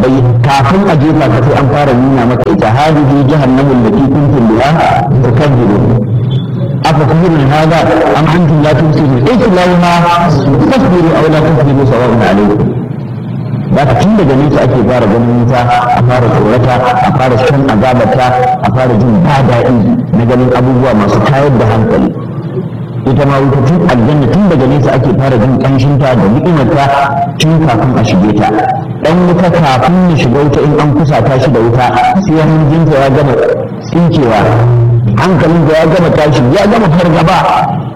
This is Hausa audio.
sahabbai kafin a jefa ka sai an fara nuna maka ita hadihi jahannamu allati kuntum biha tukadzibun afa kullun hada am antum la tumsirun islawha tasbiru aw la tasbiru sawa'un alaykum da ka tun daga nesa ake fara ganin wuta a fara tsorata a fara shan azabarta a fara jin ba daɗi na ganin abubuwa masu tayar da hankali ita ma wuta tun aljanna tun daga nesa ake fara jin ƙanshinta da ni'imarta tun kafin a shige ta dan wuta kafin ya shiga wuta in an kusata shi da wuta sai hanjinta ya gama tsinkewa hankalinsa ya gama tashi ya gama fargaba